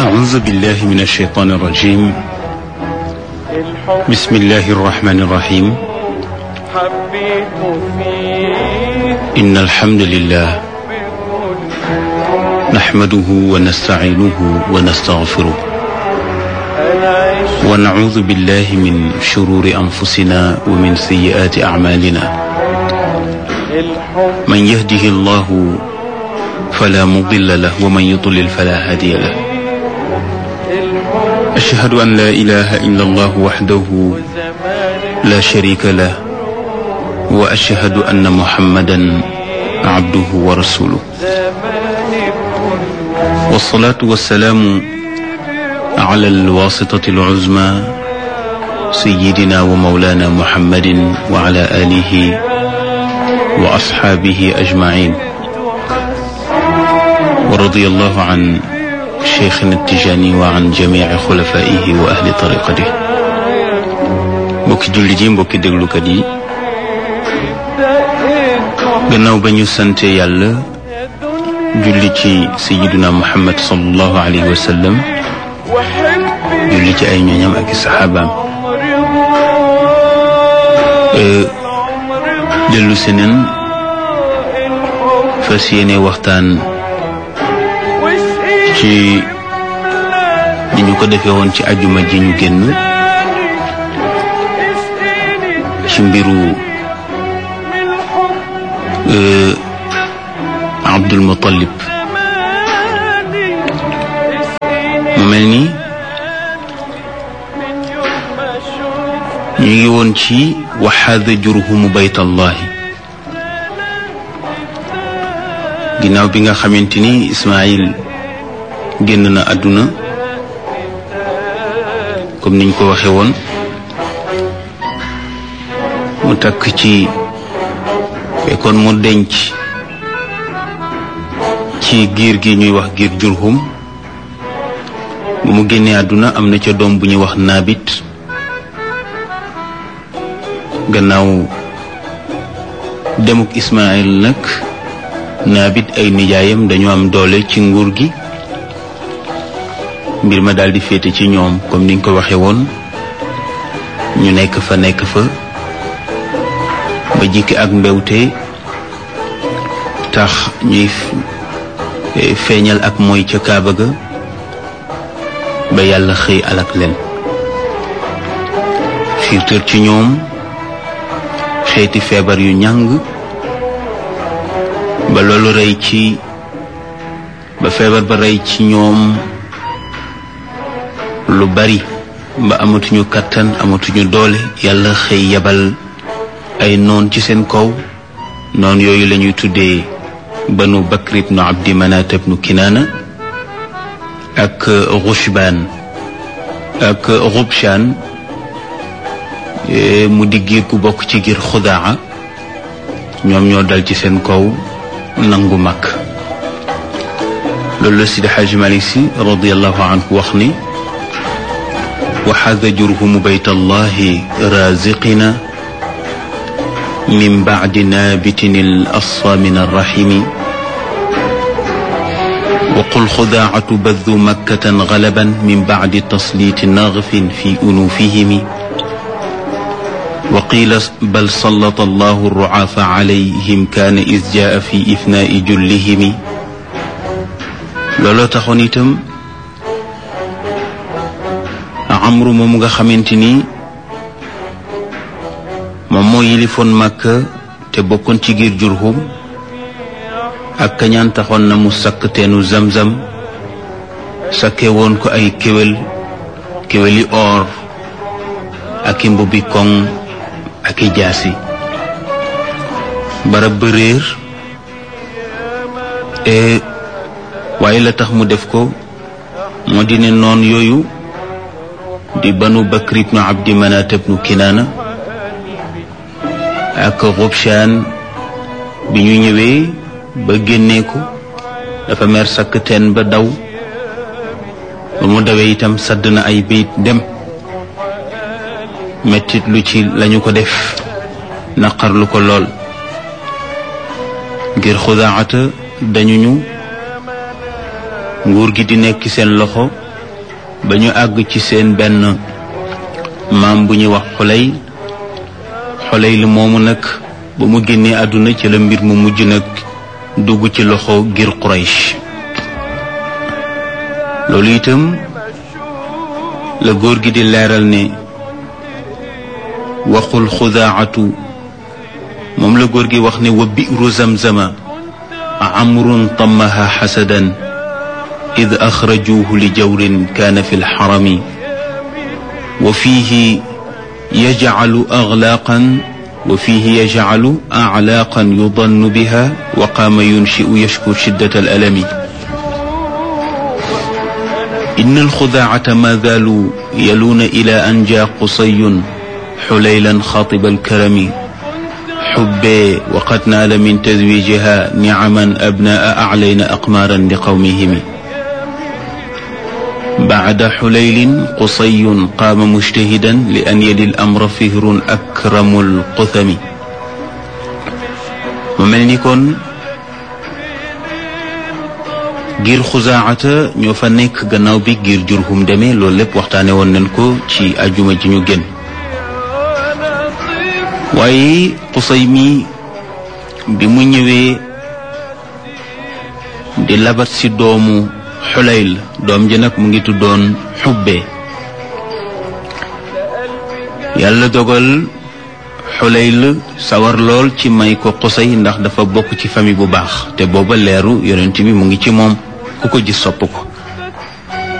أعوذ بالله من الشيطان الرجيم بسم الله الرحمن الرحيم حبيت فيه إن الحمد لله نحمده ونستعينه ونستغفره أنا عشت ونعوذ بالله من شرور أنفسنا ومن سيئات أعمالنا الحب من يهده الله فلا مضل له ومن يضلل فلا هادي له الحب أشهد أن لا إله إلا الله وحده زمان لا شريك له وأشهد أن محمدا عبده ورسوله زمان كل والصلاة والسلام على الواسطة العزمى سيدنا ومولانا محمد وعلى آله وأصحابه أجمعين ورضي الله عن شيخنا التجاني وعن جميع خلفائه وأهل طريقته mbokki jullit yi mbokki déglukat yi دقيت gannaaw ba ñu sante yàlla julli ci sayiduna muhammad sallallahu alayhi wa sallam وحبي julli ci ay ñooñam ak i saxaabaam عمري dellu si neen fas yéene waxtaan ci ni ñu ko defee woon ci ajuma ji ñu génn ci mbiru euh, Abdul Muttalib mu mel ni ñu ngi woon ci waxaada jurhumu baytallahi ginnaaw bi nga xamante ni Ismaayil génn na àdduna comme niñ ko waxe woon mu takk ci fekkoon mu denc ci giir gi ñuy wax giir jurhum bu mu génnee àdduna am na ca doom bu ñuy wax naabit gannaaw demuk Ismaayil nag naabit ay nijaayam dañu am doole ci nguur gi mbir ma daldi féete ci ñoom comme niñ ko waxe woon ñu nekk fa nekk fa ba jikki ak mbewte tax ñuy f- feeñal ak mooy ca kaaba ga ba yàlla xëy alak leen xiirtër ci ñoom xeeti feebar yu ñàng ba loolu rey ci ba feebar ba rey ci ñoom lu bari ba amatuñu kàttan amatuñu doole yàlla xëy yabal ay noon ci seen kaw noon yooyu lañuy tuddee banu bakr ibnu abdi manat ibnu kinaana ak rushbaan ak rubshaan eh, mu di giir ku bokk ci giir xudaa ñoom ñoo dal ci seen kaw nangu mag loolu la Sidi Xaaji Malik Si radiallahu anhu wax ni waxaada jurhumu bayt allahi raziqina min bacdi naabitin al asfa min arrahimi وقل خداعة بذ مكة غلبا من بعد تسليط نغف في أنوفهم وقيل بل سلط الله الرعاف عليهم كان إذ جاء في إفناء جلهم looloo taxoon itam amru moom nga xamante ni moom moo yilifoon Makka te bokkoon ci giir Jurhum ak kañaan taxoon na mu sakk teenu zamzam sakke woon ko ay kéwél kéwéli or ak i mbubbi koŋ ak i jaasi barab ba réer e waaye la tax mu def ko moo di ne noon yooyu di banu bakr ibnu abdi manat ibnu kinaana ak rubshaan bi ñu ñëwee ba génnee ko dafa mer sakk teen ba daw ba mu dawee itam sadd na ay biit dem mettit lu ci lañu ko def naqarlu ko lool ngir xudaata dañu ñu nguur gi di nekk seen loxo ba ñu àgg ci seen benn maam bu ñuy wax xulay xulay li moomu nag ba mu génnee àdduna ci la mbir mu mujj nag dugg ci loxo ngir Quraysh loolu itam la góor gi di leeral ne waxul xudaacatu moom la góor gi wax ne wa bi'ru zamzama amrun tamaha xasadan id axrajuuhu li jawrin kaana fi lxarami wa fiihi yajcalu aglaaqan wa fiihi yajcalu aclaaqan yudannu biha wa qaama yunshi'u yashku shiddata alalami إن الخداعة ما زالوا يلون إلى أن جاء قصي حليلا خاطب الكرم حبي وقد نال من تزويجها نعما أبناء أعلين أقمارا لقومهم بعد حليل قصي قام مجتهدا لأن يلي الأمر فهر أكرم القثم ومن يكون giir xusaacata ñoo fa nekk gannaaw bi giir jurhum demee loolu lépp waxtaane woon nañ ko ci ajuma ji ñu génn waaye xusay mi bi mu ñëwee di labat ci doomu xulayl doom ji nag mu ngi tuddoon xubbe yàlla dogal xulayl sawar lool ci may ko xusay ndax dafa bokk ci famille bu baax te booba leeru yonent bi mu ngi ci moom ku ko gis sopp ko